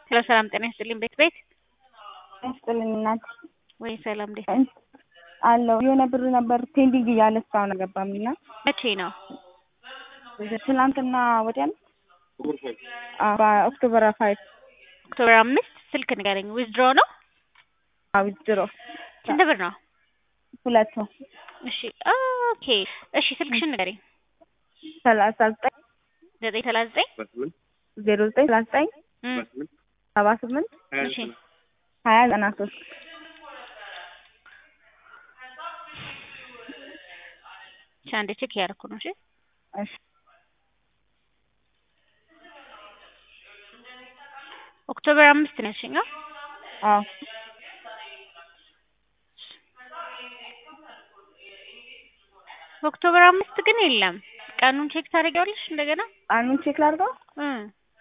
ሄሎ ሰላም ጤና ይስጥልኝ ቤት ቤት ይስጥልኝ እናት ወይ ሰላም እንዴት አለው የሆነ ብር ነበር ፔንዲንግ እያለ እስካሁን አልገባም እና መቼ ነው ትናንትና ወዲያ ነው ኦክቶበር ፋይቭ ኦክቶበር አምስት ስልክ ንገረኝ ዊዝድሮ ነው ዊዝድሮ ስንት ብር ነው ሁለት ነው እሺ ኦኬ እሺ ስልክሽን ንገረኝ ሰላሳ ዘጠኝ ዘጠኝ ሰላሳ ዘጠኝ ዜሮ ዘጠኝ ሰላሳ ዘጠኝ እም፣ ሰባ ስምንት እሺ ሀያ ዘጠና ሶስት እሺ አንዴ ቼክ እያደረኩ ነው እሺ እሺ ኦክቶበር አምስት ነው ያልሽኝ አዎ? አዎ ኦክቶበር አምስት ግን የለም ቀኑን ቼክ ታደርጊዋለሽ እንደገና አኑን ቼክ ላድርገው እም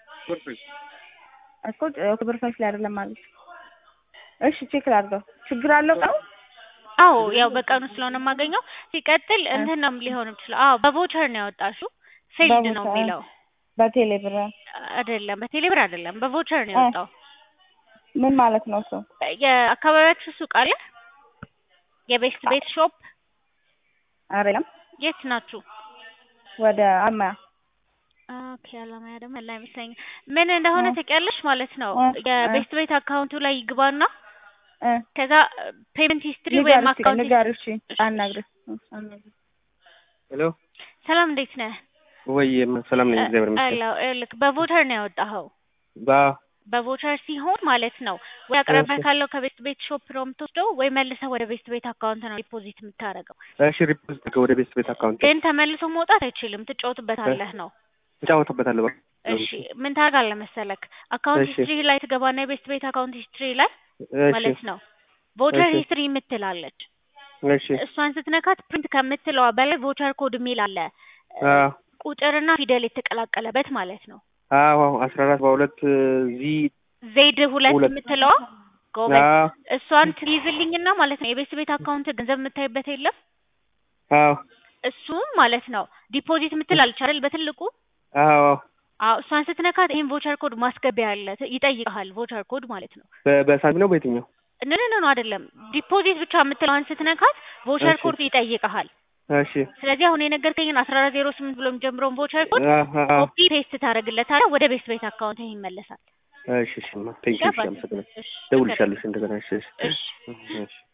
እኮ ኦክቶበር ፋይቭ ላይ አይደለም ማለት እሺ ቼክ ላድርገው ችግር አለው ቀኑ አዎ ያው በቀኑ ስለሆነ የማገኘው ሲቀጥል እንትን ነው ሊሆን ይችላል አዎ በቮቸር ነው ያወጣሽው ፌልድ ነው በቮቸር። የሚለው በቴሌ ብር አይደለም በቴሌብር አይደለም በቮቸር ነው የወጣው ምን ማለት ነው እሱ የአካባቢያችሁ ሱቅ አለ የቤስት ቤት ሾፕ አይደለም የት ናችሁ ወደ አማያ ኦኬ አላማያ ደግሞ ያለ አይመስለኝም ምን እንደሆነ እ። ታውቂያለሽ ማለት ነው እ፣ የቤስት ቤት አካውንቱ ላይ ይግባና እ ከዛ ፔመንት ሂስትሪ ወይም ንገር እስኪ አካውንት ንገር እሺ አናግረኝ አናግረኝ ሄሎ ሰላም እንዴት ነህ ወይ ሰላም ነኝ፣ እግዚአብሔር ይመስገን። አላው ልክ በቮቸር ነው ያወጣኸው ባ በቮቸር ሲሆን ማለት ነው ወይ አቅራቢያ እሺ። ካለው ከቤስት ቤት ሾፕ ነው የምትወስደው ወይ መልሰህ ወደ ቤስት ቤት አካውንት ነው ዲፖዚት የምታደርገው እሺ፣ ሪፖርት ወደ ቤት ቤት አካውንት ግን ተመልሶ መውጣት አይችልም ትጫወትበታለህ ነው እጫወትበታለሁ። በቃ እሺ ምን ታደርጋለህ መሰለክ አካውንት እሺ። ሂስትሪ ላይ ትገባና የቤስት ቤት አካውንት ሂስትሪ ላይ እሺ፣ ማለት ነው ቮቸር እሺ። ሂስትሪ የምትላለች እሺ፣ እሷን ስትነካት ፕሪንት ከምትለዋ በላይ ቮቸር ኮድ የሚል አለ አዎ፣ ቁጥርና ፊደል የተቀላቀለበት ማለት ነው አዎ፣ አስራ አራት በሁለት ዚ ዜድ ሁለት ሁለት። የምትለዋ ጎበዝ አዎ፣ እሷን ትይዝልኝና ማለት ነው የቤት ቤት አካውንት ገንዘብ የምታይበት የለም አዎ፣ እሱም ማለት ነው ዲፖዚት የምትላለች አይደል በትልቁ አዎ፣ አዎ እሷን ስትነካት ይሄን ቮቸር ኮድ ማስገቢያ አለ ት- ይጠይቅሃል ቮቸር ኮድ ማለት ነው በ- በሳንቲም ነው በየትኛው? ንን ነው አይደለም ዲፖዚት ብቻ የምትለዋን ስትነካት ቮቸር እሺ። ኮድ ይጠይቅሃል እሺ፣ ስለዚህ አሁን የነገርከኝን አስራ አራት ዜሮ ስምንት ብሎ የሚጀምረውን ቮቸር ኮድ አዎ፣ አዎ፣ ኮፒ ፔስት ታደርግለታለህ ወደ ቤት ቤት አካውንት ይመለሳል እሺ፣ እሺ፣ ማ ቴንክ ዩ፣ እሺ፣ ገባህ? አመሰግናለሁ። እሺ ደውልልሻለሁ እንደገና። እሺ፣ እሺ፣ እሺ እሺ።